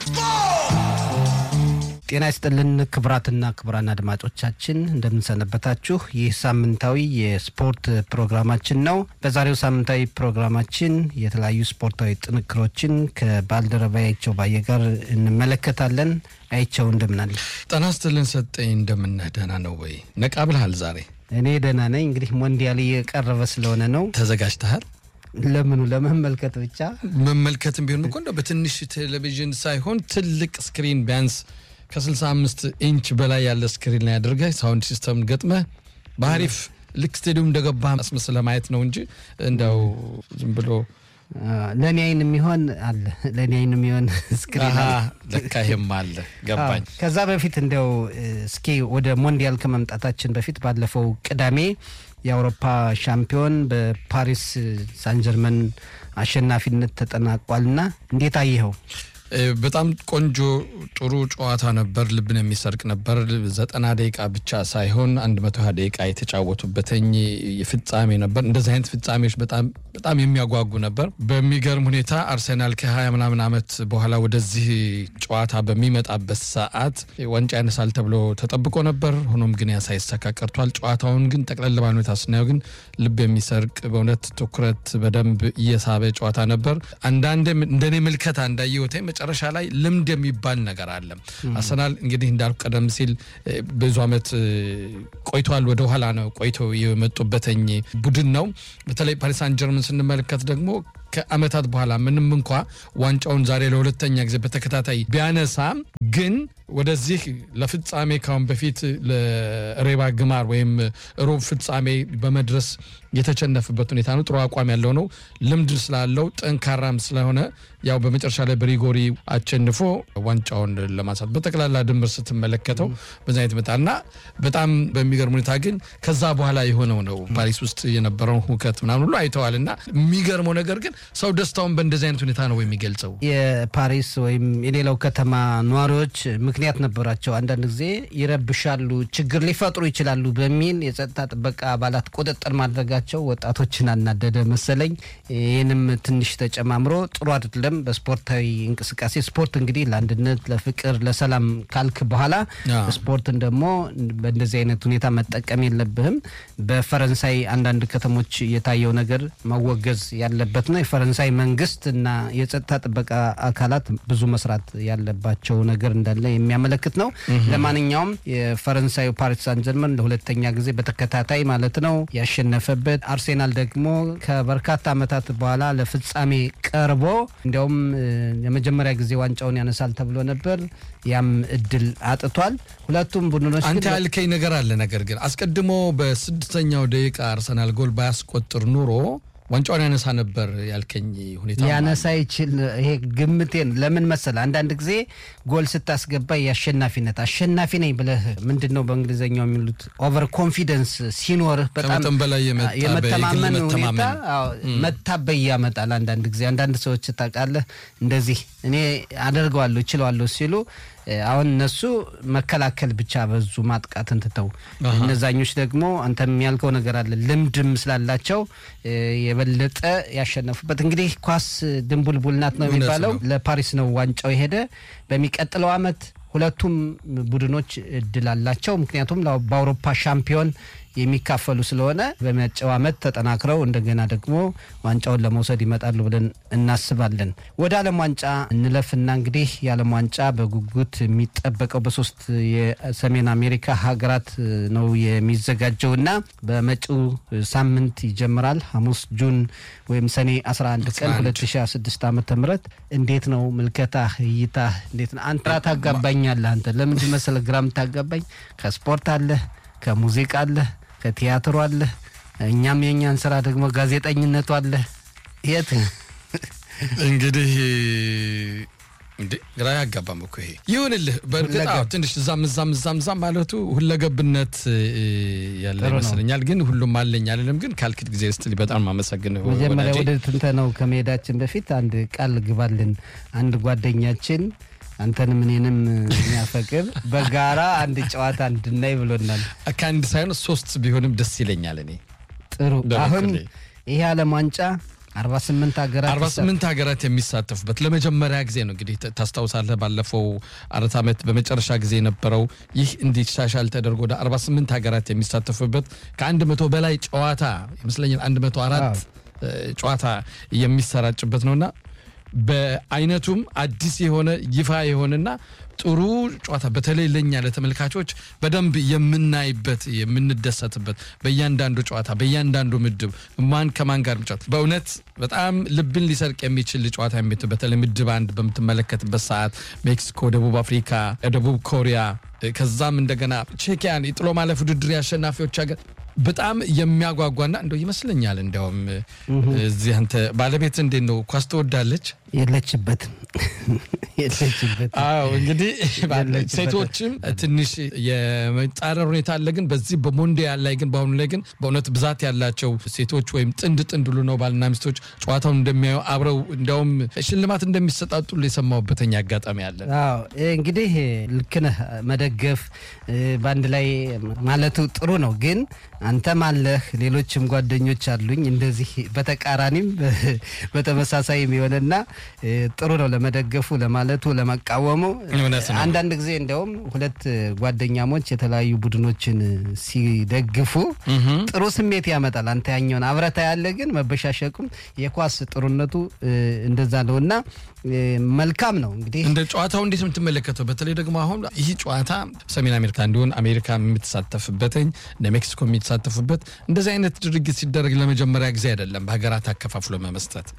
ጤና ይስጥልን ክቡራትና ክቡራን አድማጮቻችን እንደምንሰነበታችሁ። ይህ ሳምንታዊ የስፖርት ፕሮግራማችን ነው። በዛሬው ሳምንታዊ ፕሮግራማችን የተለያዩ ስፖርታዊ ጥንክሮችን ከባልደረባ አይቸው ባየ ጋር እንመለከታለን። አይቸው እንደምናለ? ጤና ይስጥልን ሰጠኝ። እንደምነህ ደህና ነው ወይ? ነቃ ብልሃል ዛሬ? እኔ ደህና ነኝ። እንግዲህ ሞንዲያል እየቀረበ ስለሆነ ነው። ተዘጋጅተሃል? ለምኑ? ለመመልከት ብቻ መመልከትም ቢሆን እኮ እንደው በትንሽ ቴሌቪዥን ሳይሆን ትልቅ ስክሪን ቢያንስ ከ65 ኢንች በላይ ያለ ስክሪን ላይ አድርገህ ሳውንድ ሲስተም ገጥመህ በአሪፍ ልክ ስቴዲየም እንደገባ አስመስለህ ማየት ነው እንጂ እንደው ዝም ብሎ ለእኔ አይን የሚሆን አለ። ለእኔ አይን የሚሆን ስክሪን አሃ፣ አለ። ለካ ይሄም አለ ገባኝ። አዎ። ከዛ በፊት እንደው እስኪ ወደ ሞንዲያል ከመምጣታችን በፊት ባለፈው ቅዳሜ የአውሮፓ ሻምፒዮን በፓሪስ ሳንጀርመን አሸናፊነት ተጠናቋልና እንዴት አየኸው? እ፣ በጣም ቆንጆ ጥሩ ጨዋታ ነበር። ልብን የሚሰርቅ ነበር። ዘጠና ደቂቃ ብቻ ሳይሆን አንድ መቶ ሀያ ደቂቃ የተጫወቱበትኝ ፍጻሜ ነበር። እንደዚህ አይነት ፍጻሜዎች በጣም በጣም የሚያጓጉ ነበር። በሚገርም ሁኔታ አርሴናል ከሀያ ምናምን ዓመት በኋላ ወደዚህ ጨዋታ በሚመጣበት ሰዓት ዋንጫ ያነሳል ተብሎ ተጠብቆ ነበር። ሆኖም ግን ያ ሳይሳካ ቀርቷል። ጨዋታውን ግን ጠቅለል ባለ ሁኔታ ስናየው ግን ልብ የሚሰርቅ በእውነት ትኩረት በደንብ እየሳበ ጨዋታ ነበር። አንዳንዴ እንደኔ ምልከታ እንዳየሁት መጨረሻ ላይ ልምድ የሚባል ነገር አለ። አርሰናል እንግዲህ እንዳልኩ ቀደም ሲል እ፣ ብዙ ዓመት እ፣ ቆይቷል። ወደ ኋላ ነው ቆይተው የመጡበትኝ ቡድን ነው። በተለይ ፓሪስ ሳን ጀርመን ስንመለከት ደግሞ ከዓመታት በኋላ ምንም እንኳ ዋንጫውን ዛሬ ለሁለተኛ ጊዜ በተከታታይ ቢያነሳም ግን ወደዚህ ለፍጻሜ ካሁን በፊት ለሬባ ግማር ወይም ሩብ ፍጻሜ በመድረስ የተቸነፈበት ሁኔታ ነው። ጥሩ አቋም ያለው ነው። ልምድ ስላለው ጠንካራም ስለሆነ ያው በመጨረሻ ላይ በሪጎሪ አቸንፎ ዋንጫውን ለማንሳት በጠቅላላ ድምር ስትመለከተው በዛ አይነት መጣ እና በጣም በሚገርም ሁኔታ ግን ከዛ በኋላ የሆነው ነው ፓሪስ ውስጥ የነበረውን ሁከት ምናምን ሁሉ አይተዋል እና የሚገርመው ነገር ግን ሰው ደስታውን በእንደዚህ አይነት ሁኔታ ነው የሚገልጸው። የፓሪስ ወይም የሌላው ከተማ ነዋሪዎች ምክንያት ነበራቸው። አንዳንድ ጊዜ ይረብሻሉ፣ ችግር ሊፈጥሩ ይችላሉ በሚል የጸጥታ ጥበቃ አባላት ቁጥጥር ማድረጋቸው ወጣቶችን አናደደ መሰለኝ። ይህንም ትንሽ ተጨማምሮ ጥሩ አይደለም በስፖርታዊ እንቅስቃሴ። ስፖርት እንግዲህ ለአንድነት፣ ለፍቅር፣ ለሰላም ካልክ በኋላ አዎ። ስፖርትን ደግሞ በእንደዚህ አይነት ሁኔታ መጠቀም የለብህም። በፈረንሳይ አንዳንድ ከተሞች የታየው ነገር መወገዝ ያለበት ነው። የፈረንሳይ መንግስት እና የጸጥታ ጥበቃ አካላት ብዙ መስራት ያለባቸው ነገር እንዳለ የሚያመለክት ነው። ለማንኛውም የፈረንሳዩ ፓሪስ ሳን ጀርመን ለሁለተኛ ጊዜ በተከታታይ ማለት ነው ያሸነፈበት፣ አርሴናል ደግሞ ከበርካታ ዓመታት በኋላ ለፍጻሜ ቀርቦ እንዲያውም እ፣ የመጀመሪያ ጊዜ ዋንጫውን ያነሳል ተብሎ ነበር። ያም እድል አጥቷል። ሁለቱም ቡድኖች አንተ ግን ያልከኝ ነገር አለ። ነገር ግን አስቀድሞ በስድስተኛው ደቂቃ አርሰናል ጎል ባያስቆጥር ኑሮ ዋንጫውን ያነሳ ነበር ያልከኝ ሁኔታ ሊያነሳ ይችል። ይሄ ግምቴን ለምን መሰለ፣ አንዳንድ ጊዜ ጎል ስታስገባ የአሸናፊነት አሸናፊ ነኝ ብለህ ምንድን ነው በእንግሊዝኛው የሚሉት ኦቨር ኮንፊደንስ ሲኖርህ በጣም ከመጠን በላይ የመጣ የመተማመን በግል ሁኔታ መተማመን። አዎ፣ መታበይ ያመጣል። አንዳንድ ጊዜ አንዳንድ ሰዎች ታውቃለህ፣ እንደዚህ እኔ አደርገዋለሁ እችለዋለሁ ሲሉ እ፣ አሁን እነሱ መከላከል ብቻ በዙ ማጥቃትን ትተው፣ አሃ። እነዛኞች ደግሞ አንተም ያልከው ነገር አለ ልምድም ስላላቸው እ፣ የበለጠ ያሸነፉበት እንግዲህ ኳስ ድንቡልቡል ናት ነው እውነት የሚባለው። ነው። ለፓሪስ ነው ዋንጫው የሄደ። በሚቀጥለው አመት ሁለቱም ቡድኖች እድል አላቸው። ምክንያቱም ላው- በአውሮፓ ሻምፒዮን የሚካፈሉ ስለሆነ በመጪው አመት ተጠናክረው እንደገና ደግሞ ዋንጫውን ለመውሰድ ይመጣሉ ብለን እናስባለን። ወደ ዓለም ዋንጫ እንለፍና እንግዲህ የዓለም ዋንጫ በጉጉት የሚጠበቀው በሶስት የሰሜን አሜሪካ ሀገራት ነው የሚዘጋጀው እና በመጪው ሳምንት ይጀምራል ሐሙስ ጁን ወይም ሰኔ 11 ቀን 11 2006 ዓመተ ምህረት እንዴት ነው ምልከታህ እይታህ እንዴት ነው አንተ ግራ ታጋባኛለህ አንተ ለምንድን መሰለህ ግራ የምታጋባኝ ከስፖርት አለህ ከሙዚቃ አለህ ከቲያትሩ አለህ እኛም የእኛን ስራ ደግሞ ጋዜጠኝነቱ አለህ የት እንግዲህ እንዴ ግራ ያጋባም እኮ ይሄ ይሁንልህ። በእርግጥ አዎ፣ ትንሽ እዛም እዛም እዛም እዛም ማለቱ ሁለገብነት እ፣ ያለ ጥሩ ነው። ይመስለኛል። ግን ሁሉም አለኝ አልልም። ግን ካልክት ጊዜ ስትል በጣም ማመሰግንህ መጀመሪያ ወዳጄ። ወደ ትንተናው ከመሄዳችን በፊት አንድ ቃል ግባልን አንድ ጓደኛችን አንተንም እኔንም የሚያፈቅር በጋራ አንድ ጨዋታ እንድናይ ብሎናል ከአንድ ሳይሆን ሶስት ቢሆንም ደስ ይለኛል እኔ ጥሩ በበኩሌ። አሁን ይሄ ዓለም ዋንጫ አርባ ስምንት ሀገራት አርባ ስምንት ሀገራት የሚሳተፉበት ለመጀመሪያ ጊዜ ነው። እንግዲህ ታስታውሳለህ፣ ባለፈው አራት ዓመት በመጨረሻ ጊዜ የነበረው ይህ እንዲሻሻል ተደርጎ ወደ አርባ ስምንት ሀገራት የሚሳተፉበት ከአንድ መቶ በላይ ጨዋታ ይመስለኛል አንድ መቶ አራት ጨዋታ የሚሰራጭበት ነውና በአይነቱም አዲስ የሆነ ይፋ የሆነና ጥሩ ጨዋታ በተለይ ለኛ ለተመልካቾች በደንብ የምናይበት የምንደሰትበት በእያንዳንዱ ጨዋታ በእያንዳንዱ ምድብ ማን ከማን ጋር ጨዋታ በእውነት በጣም ልብን ሊሰርቅ የሚችል ጨዋታ የሚት በተለይ ምድብ አንድ በምትመለከትበት ሰዓት ሜክሲኮ፣ ደቡብ አፍሪካ፣ ደቡብ ኮሪያ ከዛም እንደገና ቼኪያን የጥሎ ማለፍ ውድድር የአሸናፊዎች ሀገር በጣም የሚያጓጓና እንደው ይመስለኛል። እንዲያውም እዚህ አንተ ባለቤት እንዴት ነው ኳስ ትወዳለች? የለችበትም የለችበትም። አዎ እንግዲህ ሴቶችም ትንሽ የመጣረር ሁኔታ አለ። ግን በዚህ በሞንዲያል ላይ ግን በአሁኑ ላይ ግን በእውነት ብዛት ያላቸው ሴቶች ወይም ጥንድ ጥንድ ሁሉ ነው ባልና ሚስቶች ጨዋታውን እንደሚያዩ አብረው እንዲያውም ሽልማት እንደሚሰጣጡ የሰማሁበተኛ አጋጣሚ አለ። አዎ እንግዲህ ልክ ነህ። መደገፍ በአንድ ላይ ማለቱ ጥሩ ነው። ግን አንተም አለህ ሌሎችም ጓደኞች አሉኝ እንደዚህ በተቃራኒም በተመሳሳይም የሆነና ጥሩ ነው ለመደገፉ፣ ለማለቱ፣ ለመቃወሙ። አንዳንድ ጊዜ እንዲያውም ሁለት ጓደኛሞች የተለያዩ ቡድኖችን ሲደግፉ ጥሩ ስሜት ያመጣል። አንተ ያኛውን አብረታ ያለ ግን መበሻሸቁም የኳስ ጥሩነቱ እንደዛ ነው እና መልካም ነው። እንግዲህ እንደ ጨዋታው እንዴት የምትመለከተው በተለይ ደግሞ አሁን ይህ ጨዋታ ሰሜን አሜሪካ እንዲሆን አሜሪካ የምትሳተፍበትኝ እነ ሜክሲኮ የሚሳተፉበት እንደዚህ አይነት ድርጊት ሲደረግ ለመጀመሪያ ጊዜ አይደለም፣ በሀገራት አከፋፍሎ መመስጠት።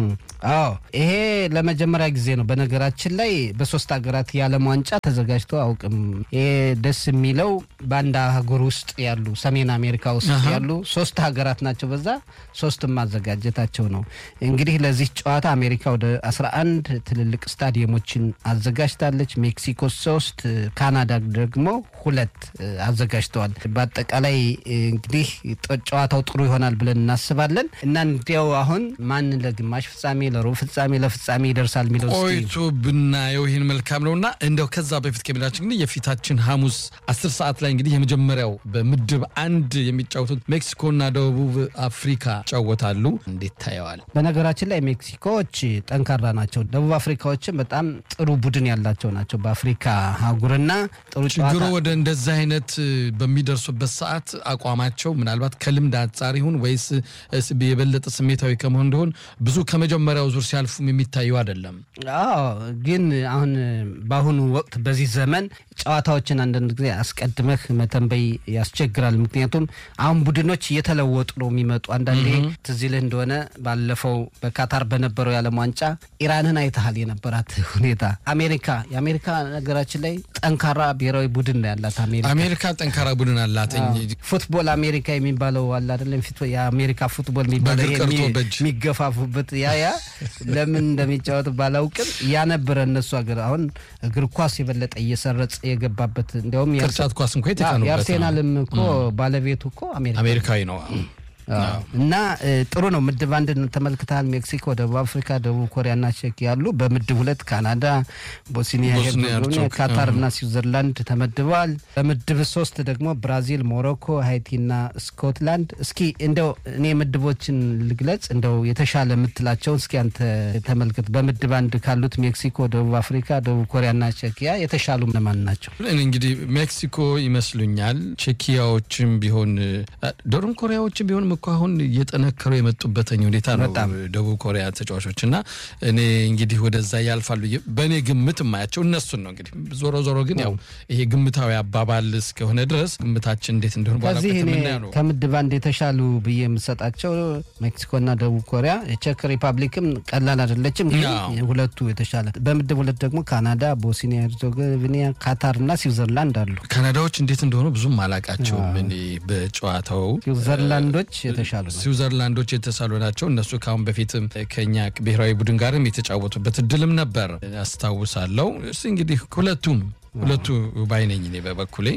አዎ ይሄ ለመጀመሪያ ጊዜ ነው። በነገራችን ላይ በሶስት ሀገራት የዓለም ዋንጫ ተዘጋጅቶ አውቅም። ይሄ ደስ የሚለው በአንድ አህጉር ውስጥ ያሉ ሰሜን አሜሪካ ውስጥ ያሉ ሶስት ሀገራት ናቸው። በዛ ሶስትም ማዘጋጀታቸው ነው። እንግዲህ ለዚህ ጨዋታ አሜሪካ ወደ 11 ትልልቅ ስታዲየሞችን አዘጋጅታለች። ሜክሲኮ ሶስት፣ ካናዳ ደግሞ ሁለት አዘጋጅተዋል። በአጠቃላይ እንግዲህ ጨዋታው ጥሩ ይሆናል ብለን እናስባለን እና እንዲያው አሁን ማን ለግማሽ ፍጻሜ፣ ለሩብ ፍጻሜ፣ ለፍጻሜ ይደርሳል የሚለው ቆይቶ ብናየው ይህን መልካም ነው እና እንደው ከዛ በፊት ከሚላችን እንግዲህ የፊታችን ሐሙስ አስር ሰዓት ላይ እንግዲህ የመጀመሪያው በምድብ አንድ የሚጫወቱት ሜክሲኮና ደቡብ አፍሪካ ይጫወታሉ። እንዴት ታየዋል? በነገራችን ላይ ሜክሲኮዎች ጠንካራ ናቸው። ደቡብ አፍሪካዎችም በጣም ጥሩ ቡድን ያላቸው ናቸው። በአፍሪካ አህጉርና ጥሩ ችግሩ ወደ እንደዚህ አይነት በሚደርሱበት ሰዓት አቋማቸው ምናልባት ከልምድ አንጻር ይሁን ወይስ የበለጠ ስሜታዊ ከመሆን እንደሆን ብዙ ከመጀመሪያው ዙር ሲያልፉም የሚታዩ አይደለም። አዎ፣ ግን አሁን በአሁኑ ወቅት በዚህ ዘመን ጨዋታዎችን አንዳንድ ጊዜ አስቀድመህ መተንበይ ያስቸግራል። ምክንያቱም አሁን ቡድኖች እየተለወጡ ነው የሚመጡ። አንዳንዴ ትዝ ይልህ እንደሆነ ባለፈው በካታር በነበረው የዓለም ዋንጫ ኢራንን አይተሃል የነበራት ሁኔታ። አሜሪካ የአሜሪካ ነገራችን ላይ ጠንካራ ብሔራዊ ቡድን ነው ያላት አሜሪካ አሜሪካ ጠንካራ ቡድን አላት። ፉትቦል አሜሪካ የሚባለው አለ አይደለም? ፊት የአሜሪካ ፉትቦል የሚባለው የሚገፋፉበት ያ ያ ለምን እንደሚጫወት ባላውቅም ያ ነበረ እነሱ ሀገር። አሁን እግር ኳስ የበለጠ እየሰረጸ የገባበት እንዲያውም ቅርጫት ኳስ እንኳ የተካኑበት የአርሴናልም እኮ ባለቤቱ እኮ አሜሪካዊ ነው። እና ጥሩ ነው። ምድብ አንድ ተመልክተሃል። ሜክሲኮ፣ ደቡብ አፍሪካ፣ ደቡብ ኮሪያና ቼክ ያሉ። በምድብ ሁለት ካናዳ፣ ቦስኒያ ሄርዘጎቪና፣ ካታር እና ስዊዘርላንድ ተመድበዋል። በምድብ ሶስት ደግሞ ብራዚል፣ ሞሮኮ፣ ሃይቲና ስኮትላንድ። እስኪ እንደው እኔ ምድቦችን ልግለጽ፣ እንደው የተሻለ የምትላቸውን እስኪ አንተ ተመልክት። በምድብ አንድ ካሉት ሜክሲኮ፣ ደቡብ አፍሪካ፣ ደቡብ ኮሪያና ቼኪያ የተሻሉ ለማን ናቸው? እንግዲህ ሜክሲኮ ይመስሉኛል። ቼኪያዎችም ቢሆን ደቡብ ኮሪያዎችም ቢሆን እኮ አሁን እየጠነከሩ የመጡበትኝ ሁኔታ ነው ደቡብ ኮሪያ ተጫዋቾች እና እኔ እንግዲህ ወደዛ ያልፋሉ በእኔ ግምት የማያቸው እነሱን ነው። እንግዲህ ዞሮ ዞሮ ግን ያው ይሄ ግምታዊ አባባል እስከሆነ ድረስ ግምታችን እንዴት እንደሆነ ከዚህ እኔ ከምድብ አንድ የተሻሉ ብዬ የምሰጣቸው ሜክሲኮና ደቡብ ኮሪያ፣ የቼክ ሪፐብሊክም ቀላል አይደለችም፣ ግን ሁለቱ የተሻለ። በምድብ ሁለት ደግሞ ካናዳ፣ ቦስኒያ ሄርዞጎቪና፣ ካታር እና ስዊዘርላንድ አሉ። ካናዳዎች እንዴት እንደሆኑ ብዙም አላቃቸውም እኔ በጨዋታው ስዊዘርላንዶች የተሻሉ ስዊዘርላንዶች የተሳሉ ናቸው። እነሱ ከአሁን በፊትም ከኛ ብሔራዊ ቡድን ጋርም የተጫወቱበት እድልም ነበር አስታውሳለሁ። እስ እንግዲህ ሁለቱም ሁለቱ ባይነኝ እኔ በበኩሌ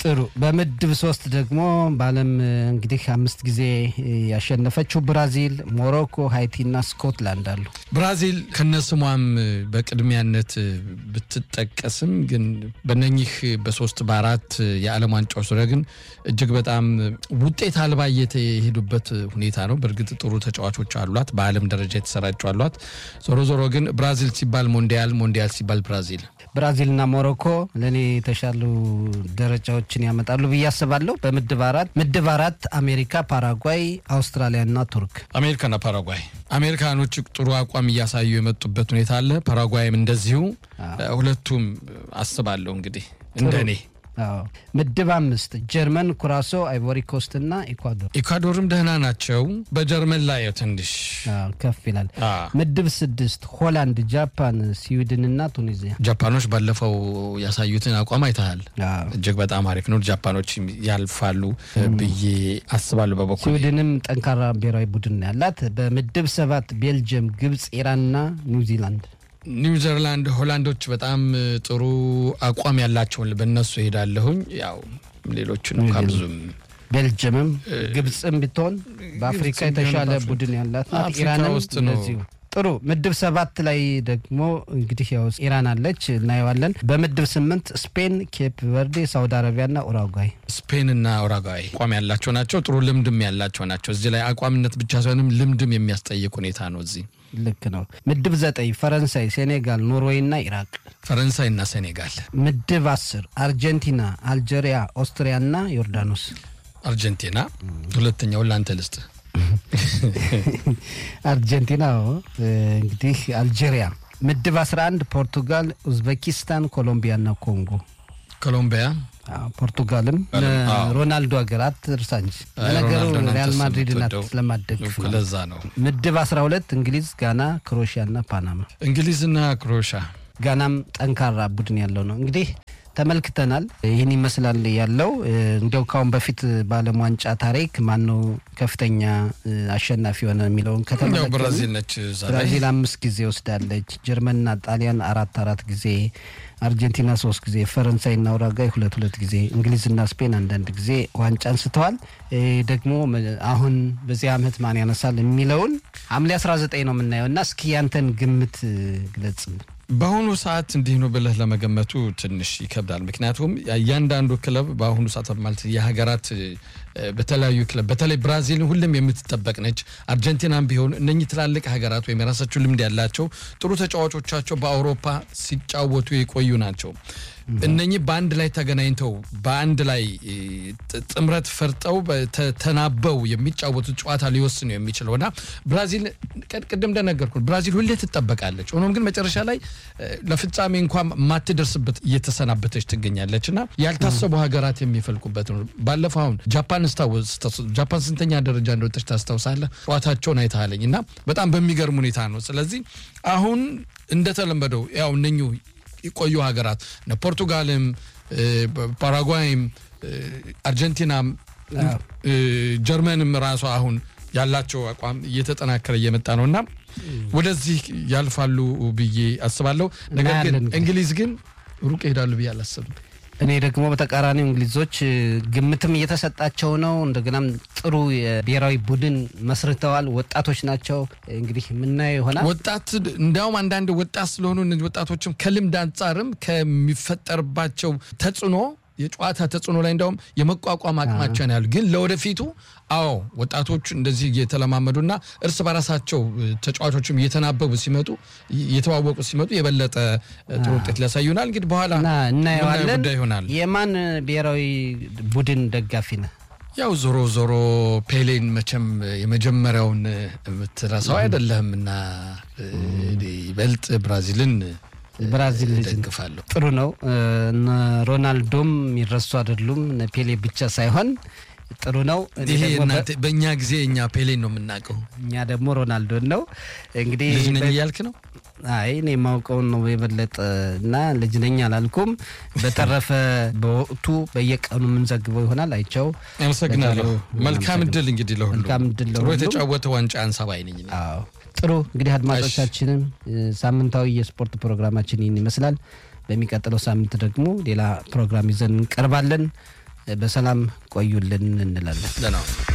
ጥሩ። በምድብ ሶስት ደግሞ በዓለም እንግዲህ አምስት ጊዜ ያሸነፈችው ብራዚል፣ ሞሮኮ፣ ሃይቲና ስኮትላንድ አሉ። ብራዚል ከነስሟም በቅድሚያነት ብትጠቀስም ግን በነኚህ በሶስት በአራት የዓለም ዋንጫዎች ዙሪያ ግን እጅግ በጣም ውጤት አልባ እየተሄዱበት ሁኔታ ነው። በእርግጥ ጥሩ ተጫዋቾች አሏት፣ በዓለም ደረጃ የተሰራጩ አሏት። ዞሮ ዞሮ ግን ብራዚል ሲባል ሞንዲያል፣ ሞንዲያል ሲባል ብራዚል ብራዚልና ሞሮኮ ለእኔ የተሻሉ ደረጃዎችን ያመጣሉ ብዬ አስባለሁ። በምድብ አራት ምድብ አራት አሜሪካ፣ ፓራጓይ፣ አውስትራሊያና ቱርክ። አሜሪካና ፓራጓይ አሜሪካኖች ጥሩ አቋም እያሳዩ የመጡበት ሁኔታ አለ። ፓራጓይም እንደዚሁ ሁለቱም አስባለሁ እንግዲህ እንደ እኔ ምድብ አምስት ጀርመን፣ ኩራሶ፣ አይቮሪ ኮስት እና ኢኳዶር። ኢኳዶርም ደህና ናቸው። በጀርመን ላይ ትንሽ ከፍ ይላል። ምድብ ስድስት ሆላንድ፣ ጃፓን፣ ስዊድን እና ቱኒዚያ። ጃፓኖች ባለፈው ያሳዩትን አቋም አይተሃል። እጅግ በጣም አሪፍ ነው። ጃፓኖች ያልፋሉ ብዬ አስባለሁ። በበኩል ስዊድንም ጠንካራ ብሔራዊ ቡድን ያላት። በምድብ ሰባት ቤልጅየም፣ ግብጽ፣ ኢራንና ኒውዚላንድ ኒውዚላንድ ሆላንዶች በጣም ጥሩ አቋም ያላቸውን በእነሱ ሄዳለሁኝ። ያው ሌሎችን እንኳ ብዙም ቤልጅየምም ግብፅም ብትሆን በአፍሪካ የተሻለ ቡድን ያላት ናት። ኢራንም እንደዚሁ ጥሩ። ምድብ ሰባት ላይ ደግሞ እንግዲህ ያው ኢራን አለች እናየዋለን። በምድብ ስምንት ስፔን፣ ኬፕ ቨርዴ፣ ሳውዲ አረቢያና ኡራጓይ። ስፔንና ኡራጓይ አቋም ያላቸው ናቸው። ጥሩ ልምድም ያላቸው ናቸው። እዚህ ላይ አቋምነት ብቻ ሳይሆንም ልምድም የሚያስጠይቅ ሁኔታ ነው እዚህ ልክ ነው። ምድብ ዘጠኝ ፈረንሳይ፣ ሴኔጋል፣ ኖርዌይ እና ኢራቅ። ፈረንሳይ እና ሴኔጋል። ምድብ አስር አርጀንቲና፣ አልጄሪያ፣ ኦስትሪያ እና ዮርዳኖስ። አርጀንቲና ሁለተኛውን ለአንተ ልስጥ። አርጀንቲና እንግዲህ አልጄሪያ። ምድብ 11 ፖርቱጋል፣ ኡዝቤኪስታን፣ ኮሎምቢያ እና ኮንጎ። ኮሎምቢያ ፖርቱጋልም ሮናልዶ ሀገር አትርሳ እንጂ ለነገሩ ሪያል ማድሪድ ናት ስለማደግፍ ነው። ለዛ ነው። ምድብ 12 እንግሊዝ፣ ጋና፣ ክሮኤሽያ እና ፓናማ። እንግሊዝና ክሮኤሽያ ጋናም ጠንካራ ቡድን ያለው ነው። እንግዲህ ተመልክተናል። ይህን ይመስላል ያለው። እንዲያው ካሁን በፊት በዓለም ዋንጫ ታሪክ ማነው ከፍተኛ አሸናፊ የሆነ የሚለውን ከተመለከትን ብራዚል ነች። ብራዚል አምስት ጊዜ ወስዳለች። ጀርመንና ጣሊያን አራት አራት ጊዜ፣ አርጀንቲና ሶስት ጊዜ፣ ፈረንሳይና ኡራጓይ ሁለት ሁለት ጊዜ፣ እንግሊዝና ስፔን አንዳንድ ጊዜ ዋንጫ አንስተዋል። ደግሞ አሁን በዚህ ዓመት ማን ያነሳል የሚለውን ሐምሌ 19 ነው የምናየው እና እስኪ ያንተን ግምት ግለጽልን። በአሁኑ ሰዓት እንዲህ ነው ብለህ ለመገመቱ ትንሽ ይከብዳል። ምክንያቱም እያንዳንዱ ክለብ በአሁኑ ሰዓት ማለት የሀገራት በተለያዩ ክለብ በተለይ ብራዚል ሁሉም የምትጠበቅ ነች። አርጀንቲናም ቢሆን እነኚህ ትላልቅ ሀገራት ወይም የራሳቸው ልምድ ያላቸው ጥሩ ተጫዋቾቻቸው በአውሮፓ ሲጫወቱ የቆዩ ናቸው። እነኚህ በአንድ ላይ ተገናኝተው በአንድ ላይ ጥምረት ፈርጠው ተናበው የሚጫወቱት ጨዋታ ሊወስኑ የሚችለው እና ብራዚል ቅድም እንደነገርኩ ብራዚል ሁሌ ትጠበቃለች። ሆኖም ግን መጨረሻ ላይ ለፍጻሜ እንኳን ማትደርስበት እየተሰናበተች ትገኛለች እና ያልታሰቡ ሀገራት የሚፈልቁበት ነው። ባለፈው አሁን ጃፓን ጃፓን ስንተኛ ደረጃ እንደወጠች ታስታውሳለህ? ጨዋታቸውን አይተሃለኝ እና በጣም በሚገርም ሁኔታ ነው። ስለዚህ አሁን እንደተለመደው ያው እነኙ የቆዩ ሀገራት ፖርቱጋልም፣ ፓራጓይም፣ አርጀንቲናም፣ ጀርመንም ራሷ አሁን ያላቸው አቋም እየተጠናከረ እየመጣ ነው እና ወደዚህ ያልፋሉ ብዬ አስባለሁ። ነገር ግን እንግሊዝ ግን ሩቅ ይሄዳሉ ብዬ አላስብም። እኔ ደግሞ በተቃራኒው እንግሊዞች ግምትም እየተሰጣቸው ነው። እንደገናም ጥሩ የብሔራዊ ቡድን መስርተዋል። ወጣቶች ናቸው። እንግዲህ የምናየው ይሆናል። ወጣት እንዲያውም አንዳንድ ወጣት ስለሆኑ እነዚህ ወጣቶችም ከልምድ አንጻርም ከሚፈጠርባቸው ተጽዕኖ የጨዋታ ተጽዕኖ ላይ እንዲያውም የመቋቋም አቅማቸውን ያሉ ግን ለወደፊቱ አዎ ወጣቶቹ እንደዚህ እየተለማመዱና እርስ በራሳቸው ተጫዋቾችም እየተናበቡ ሲመጡ እየተዋወቁ ሲመጡ የበለጠ ጥሩ ውጤት ሊያሳዩናል። እንግዲህ በኋላ እናየዋለን። ጉዳይ ይሆናል። የማን ብሔራዊ ቡድን ደጋፊ ነህ? ያው ዞሮ ዞሮ ፔሌን መቼም የመጀመሪያውን የምትረሳው አይደለህም እና ይበልጥ ብራዚልን ብራዚል ደግፋለሁ። ጥሩ ነው። ሮናልዶም የሚረሱ አይደሉም። ፔሌ ብቻ ሳይሆን ጥሩ ነው። ይሄ በእኛ ጊዜ እኛ ፔሌን ነው የምናውቀው፣ እኛ ደግሞ ሮናልዶን ነው። እንግዲህ ልጅ ነኝ እያልክ ነው? አይ እኔ የማውቀውን ነው የበለጠ እና ልጅ ነኝ አላልኩም። በተረፈ በወቅቱ በየቀኑ የምንዘግበው ይሆናል። አይቸው አመሰግናለሁ። መልካም እድል እንግዲህ ለሁሉ መልካም እድል ጥሩ የተጫወተ ዋንጫ አንሳባይ ነኝ። አዎ ጥሩ እንግዲህ አድማጮቻችንም ሳምንታዊ የስፖርት ፕሮግራማችን ይህን ይመስላል። በሚቀጥለው ሳምንት ደግሞ ሌላ ፕሮግራም ይዘን እንቀርባለን። በሰላም ቆዩልን እንላለን። ደህና